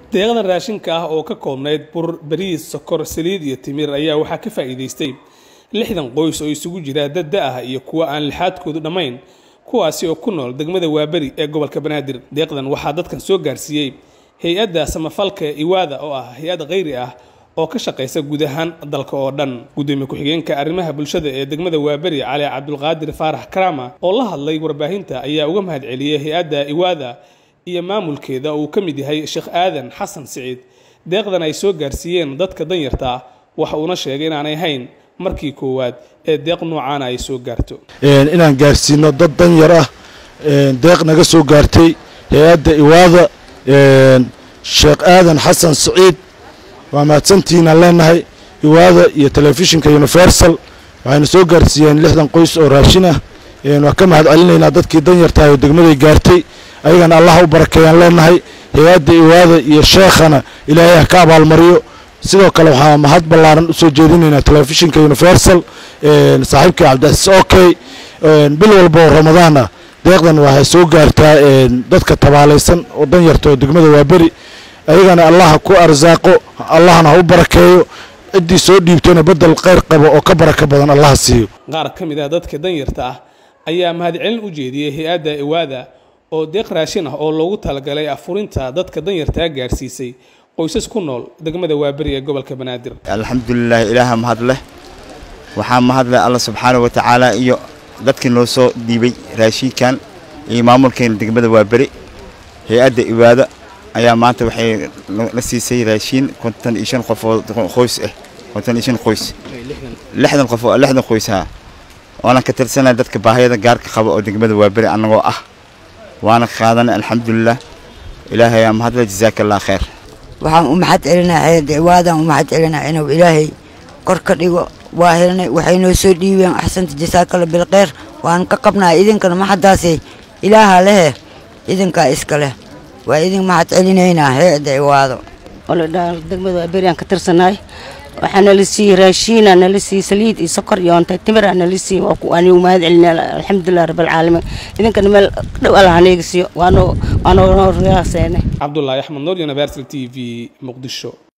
deeqdan raashinka ah oo ka koobnayd bur bariis sokor saliid iyo timir ayaa waxaa ka faa'iidaystay lixdan qoys oo isugu jira dad da ah iyo kuwa aan lixaadkoodu dhammayn kuwaasi oo ku nool degmada waaberi ee gobolka banaadir deeqdan waxaa dadkan soo gaarsiiyey hay-adda samafalka iwaada oo ah hay-ad khayri ah oo ka shaqaysa guud ahaan dalka oo dhan gudoomiye ku-xigeenka arrimaha bulshada ee degmada waaberi cali cabdulqaadir faarax karama oo la hadlay warbaahinta ayaa uga mahad celiyey hay-adda iwaada iyo maamulkeeda uu ka mid yahay sheekh aadan xasan siciid deeqdan ay soo gaarsiiyeen dadka danyarta ah waxa uuna sheegay inaanay hayn markii koowaad ee deeq noocaana ay soo gaarto inaan gaarsiino dad danyar ah deeq naga soo gaartay hay-adda iwaada sheekh aadan xasan siciid waa mahadsantiinaan leenahay iwaada iyo telefishinka universal waxayna soo gaarsiiyeen lixdan qoys oo raashin ah waan ka mahad celinaynaa dadkii danyartahay oo degmaday gaartay ayagana allaha u barakeeyaan leenahay hay-adda iwaada iyo sheekhana ilaahay ha ka abaalmariyo sidoo kale waxaa mahad ballaaran usoo jeedinaynaa telefishinka universal saaxiibkii cabdicasiis okey bil walba oo ramadaan ah deeqdan waxay soo gaartaa dadka tabaalaysan oo danyarta oo degmada waaberi ayagana allaha ku arsaaqo allahna ha u barakeeyo ciddii soo dhiibtona bedel kheyr qabo oo ka baraka badan allaha siiyo qaar ka mid ah dadka danyarta ah ayaa mahadcelin u jeediyey hay-adda iwaada oo deeq raashin ah oo loogu talagalay afurinta dadka danyartaa gaarsiisay qoysas ku nool degmada waaberi ee gobolka banaadir alxamdulilah ilaaha mahad leh waxaa mahad leh alla subxaanah wa tacaala iyo dadkii noo soo dhiibay raashinkan iyo maamulkeena degmada waaberi hay-adda iwaada ayaa maanta waxay la siisay raashiin konton iyo shan qof oo qoys ah konton iyo shan qoys lixdan qof oo lixdan qoys ha waanan ka tirsanay dadka baahiyada gaarka qaba oo degmada waaberi annagoo ah waana qaadanay alxamdulilah ilaahay aa mahadle jazaaka allah khayr waxaan u mahad celinaa hay-adda iwaadaan u mahad celinaa inuu ilaahay kor ka dhigo waa helnay waxay noo soo dhiibeen axsanta jasaakalla bilkheyr waan ka qabnaa idinkana maxaddaasay ilaaha lehe idinkaa iska leh waa idin mahad celinaynaa hay-adda iwaado degmada waaberiaan ka tirsanaay waxaa nala siiyey raashiina nala siiyey saliid iyo sokor iyo ontay timira nala siiyey waanigu mahad celinaa alxamdulilah rabbilcaalamiin idinkana meel dhow allah haneega siiyo waanoo waanoo riyaaseene cabdulaahi axmed nuur universal t v muqdisho